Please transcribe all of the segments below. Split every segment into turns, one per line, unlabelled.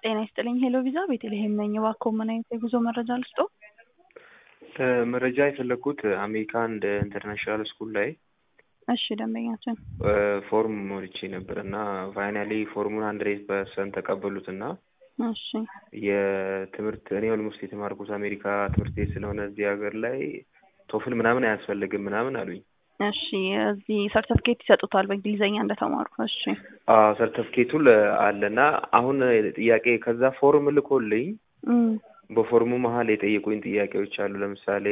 ጤና ይስጥልኝ ሄሎ ቪዛ ቤተልሔም ነኝ። እባክዎ ምን አይነት የጉዞ መረጃ ልስጥዎ?
መረጃ የፈለግኩት አሜሪካ አንድ ኢንተርናሽናል ስኩል ላይ
እሺ ደንበኛችን
ፎርም ሞልቼ ነበር እና ፋይናሊ ፎርሙን ሀንድሬድ ፐርሰንት ተቀበሉት እና
እሺ
የትምህርት እኔ ኦልሞስት የተማርኩት አሜሪካ ትምህርት ቤት ስለሆነ እዚህ ሀገር ላይ ቶፍል ምናምን አያስፈልግም ምናምን አሉኝ።
እሺ እዚህ ሰርተፍኬት ይሰጡታል በእንግሊዝኛ እንደተማሩ። እሺ
ሰርተፍኬቱ አለና አሁን ጥያቄ ከዛ ፎርም ልኮልኝ
እም፣
በፎርሙ መሀል የጠየቁኝ ጥያቄዎች አሉ። ለምሳሌ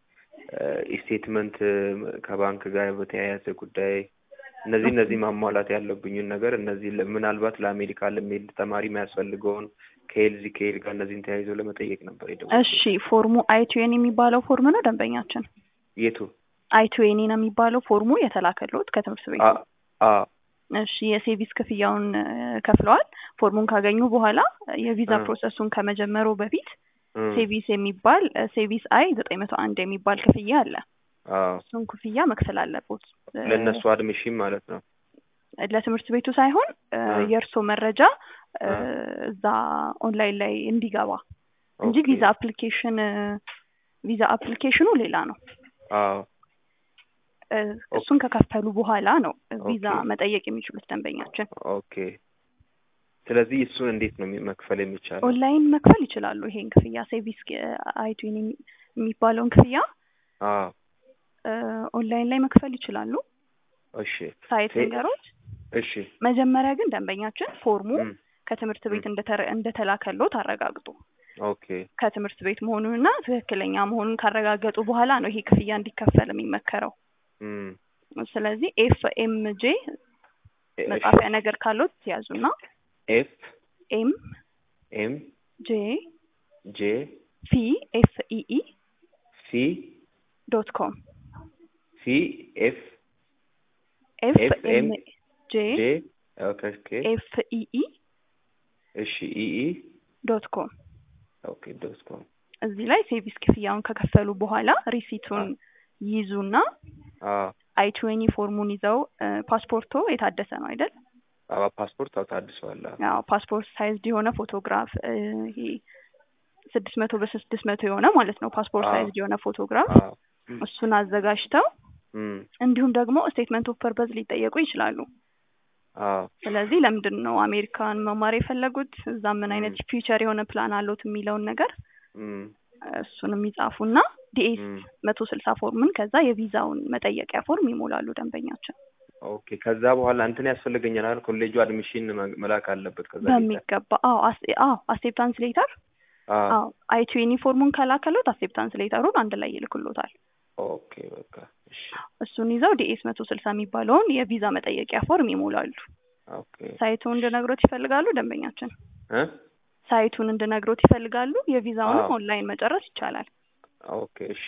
ስቴትመንት ከባንክ ጋር በተያያዘ ጉዳይ እነዚህ እነዚህ ማሟላት ያለብኝን ነገር እነዚህ ለ- ምናልባት ለአሜሪካ ለሚሄድ ተማሪ የሚያስፈልገውን ከኤልዚ ከኤል ጋር እነዚህን ተያይዞ ለመጠየቅ ነበር የደወልኩት።
እሺ ፎርሙ አይቱዌን የሚባለው ፎርም ነው ደንበኛችን።
የቱ?
አይቱዌኒ ነው የሚባለው ፎርሙ የተላከልዎት ከትምህርት ቤት
አ- አ-
እሺ የሴቪስ ክፍያውን እ፣ ከፍለዋል። ፎርሙን ካገኙ በኋላ የቪዛ
አ።
ፕሮሰሱን ከመጀመሩ በፊት
እም፣
ሴቪስ የሚባል እ፣ ሴቪስ አይ ዘጠኝ መቶ አንድ የሚባል ክፍያ አለ።
አዎ።
እሱን ክፍያ መክፈል አለቦት። እ፣
ለእነሱ አድሚሽን ማለት ነው።
ለትምህርት ቤቱ ሳይሆን እ፣
አ።
የእርስዎ መረጃ እ፣
አ።
እዛ ኦንላይን ላይ እንዲገባ እንጂ
ኦኬ።
ቪዛ አፕሊኬሽን እ፣ ቪዛ አፕሊኬሽኑ ሌላ ነው።
አዎ።
እ፣ እሱን ከከፈሉ በኋላ ነው ቪዛ
ኦኬ።
መጠየቅ የሚችሉት ደንበኛችን።
ኦኬ። ስለዚህ እሱን እንዴት ነው የሚ- መክፈል የሚቻለው?
ኦንላይን መክፈል ይችላሉ። ይሄን ክፍያ ሴቪስ አይቱን የሚባለውን ክፍያ
አዎ።
እ፣ ኦንላይን ላይ መክፈል ይችላሉ።
እሺ።
ሳይት
ሴ-
ንገሮት።
እሺ።
መጀመሪያ ግን ደንበኛችን ፎርሙ
እም፣
ከትምህርት ቤት
እም።
እንደተረ- እንደተላከሎት አረጋግጡ።
ኦኬ።
ከትምህርት ቤት መሆኑንና ትክክለኛ መሆኑን ካረጋገጡ በኋላ ነው ይሄ ክፍያ እንዲከፈል የሚመከረው።
እም፣
ስለዚህ ኤፍ ኤም ጄ
እሺ።
መጻፊያ ነገር ካሎት ያዙና
ኤፍ
ኤም
ኤም
ጄ
ጄ
ፊ ኤፍ ኢኢ
ሲ
ዶት ኮም
ሲ ኤፍ
ኤፍ
ኤፍ
ኤም
ኤም
ጄ
ጄ ኦኬ ኦኬ
ኤፍ ኢኢ
እሺ ኢኢ
ዶት ኮም
ኦኬ ዶት ኮም
እዚህ ላይ ሴቪስ ክፍያውን ከከፈሉ በኋላ ሪሲቱን ይይዙና
አዎ
አይ ትዌኒ ፎርሙን ይዘው እ፣ ፓስፖርቶ የታደሰ ነው አይደል?
አዎ ፓስፖርት አዎ ታድሷል አዎ
ያው ፓስፖርት ሳይዝድ የሆነ ፎቶግራፍ እ፣ ይሄ ስድስት መቶ በስድስት መቶ የሆነ ማለት ነው ፓስፖርት
አዎ።
ሳይዝድ የሆነ ፎቶግራፍ
አዎ እም፣
እሱን አዘጋጅተው
እም፣
እንዲሁም ደግሞ ስቴትመንት ኦፍ ፐርፐዝ ሊጠየቁ ይችላሉ።
አዎ
ስለዚህ ለምንድን ነው አሜሪካን መማር የፈለጉት እዛ ምን አይነት
እም።
ፊውቸር የሆነ ፕላን አለዎት የሚለውን ነገር
እም፣
እሱንም ይጻፉና ዲኤስ
እም።
መቶ ስልሳ ፎርምን ከዛ የቪዛውን መጠየቂያ ፎርም ይሞላሉ ደንበኛችን።
ኦኬ ከዛ በኋላ እንትን ያስፈልገኛል አይደል? ኮሌጁ አድሚሽን መ- መላክ አለበት ከዛ ሌላ
በሚገባ አዎ አስ- አዎ አሴፕታንስ ሌተር
አዎ
አዎ አይቱ ዩኒፎርሙን ከላከሎት አሴፕታንስ ሌተሩን አንድ ላይ ይልክሎታል።
ኦኬ በቃ እሺ
እሱን ይዘው ዲኤስ መቶ ስልሳ የሚባለውን የቪዛ መጠየቂያ ፎርም ይሞላሉ።
ኦኬ
ሳይቱን እንድነግሮት ይፈልጋሉ ደንበኛችን?
እ
ሳይቱን እንድነግሮት ይፈልጋሉ? የቪዛውንም
አዎ።
ኦንላይን መጨረስ ይቻላል።
ኦኬ እሺ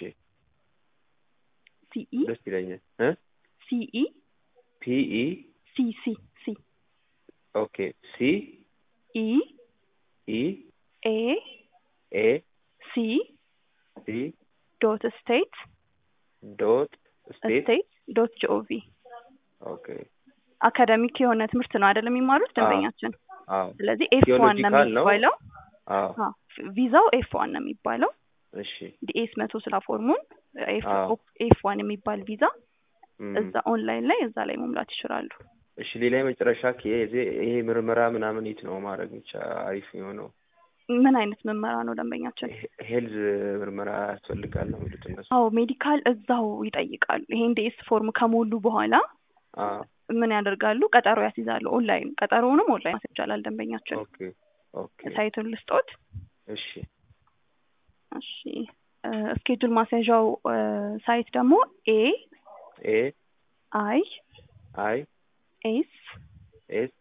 ሲኢ
ደስ ይለኛል እ
ሲኢ
ፒኢ
ሲ ሲ ሲ
ኦኬ ሲ
ኢ
ኢ
ኤ
ኤ
ሲ
ሲ
ዶት ስቴት
ዶት ስቴት
ስቴት ዶት ጂኦቪ
ኦኬ
አካዳሚክ የሆነ ትምህርት ነው አይደለም የሚማሩት ደንበኛችን።
አዎ
ስለዚህ ኤፍ ዋን ነው
ቴዎሎጂካል ነው።
የሚባለው።
አዎ
አዎ፣ ቪዛው ኤፍ ዋን ነው የሚባለው።
እሺ
ዲኤስ መቶ ስላ ፎርሙን
አዎ።
ኤፍ ዋን የሚባል ቪዛ
እም።
እዛ ኦንላይን ላይ እዛ ላይ መሙላት ይችላሉ።
እሺ ሌላ የመጨረሻ ኬዝ ይሄ ምርመራ ምናምን የት ነው ማድረግ ብቻ አሪፍ የሆነው?
ምን አይነት ምርመራ ነው ደንበኛችን?
ሄ- ሄልዝ ምርመራ ያስፈልጋል ነው የሚሉት እነሱ።
አዎ ሜዲካል እዛው ይጠይቃሉ። ይሄን ዲኤስ ፎርም ከሞሉ በኋላ
አዎ
ምን ያደርጋሉ? ቀጠሮ ያስይዛሉ። ኦንላይን ቀጠሮውንም ኦንላይን ማስያዝ ይቻላል ደንበኛችን።
ኦኬ ኦኬ
ሳይቱን ልስጦት።
እሺ
እሺ ስኬጁል ማስያዣው እ፣ ሳይት ደግሞ ኤ
ኤ
አይ
አይ
ኤስ
ኤስ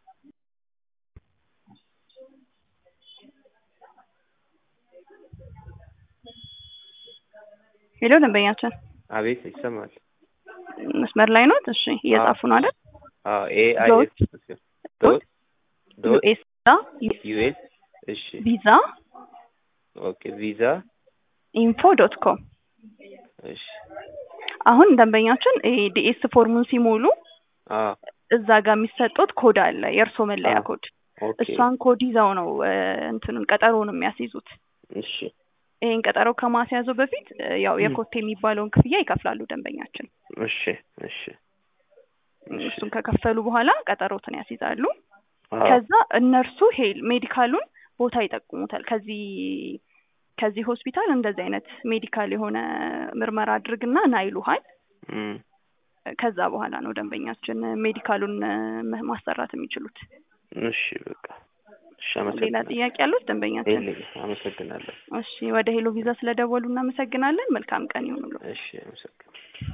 ሄሎ ደንበኛችን
አቤት ይሰማል።
መስመር ላይ ኖት? እሺ እየጻፉ ነው አይደል?
አዎ ኤ አይ
ዶት
ኤስ ዶት ዶት
ዩኤስ
ዩኤስ እሺ
ቪዛ
ኦኬ ቪዛ
ኢንፎ ዶት ኮም
እሺ
አሁን ደንበኛችን ይሄ ዲኤስ ፎርሙን ሲሞሉ
አዎ
እዛ ጋር የሚሰጡት ኮድ አለ፣ የእርሶ መለያ
አዎ።
ኮድ።
ኦኬ
እሷን ኮድ ይዘው ነው እ እንትኑን ቀጠሮውን የሚያስይዙት።
እሺ
ይሄን ቀጠሮ ከማስያዙ በፊት እ ያው
ም።
የኮቴ የሚባለውን ክፍያ ይከፍላሉ ደንበኛችን።
እሺ እሺ እሺ
እሱን ከከፈሉ በኋላ ቀጠሮትን ያስይዛሉ።
አዎ
ከዛ እነርሱ ሄል ሜዲካሉን ቦታ ይጠቁሙታል። ከዚህ ከዚህ ሆስፒታል እንደዚህ አይነት ሜዲካል የሆነ ምርመራ አድርግና ና ይሉሃል።
እም
ከዛ በኋላ ነው ደንበኛችን ሜዲካሉን እ ማሰራት የሚችሉት።
እሺ በቃ እሺ
ሌላ
አመሰግናለሁ።
ጥያቄ ያሉት ደንበኛችን?
የለኝም። አመሰግናለሁ።
እሺ ወደ ሄሎ ቪዛ ስለደወሉ እናመሰግናለን። መልካም ቀን ይሁንልዎ።
እሺ አመሰግናለሁ።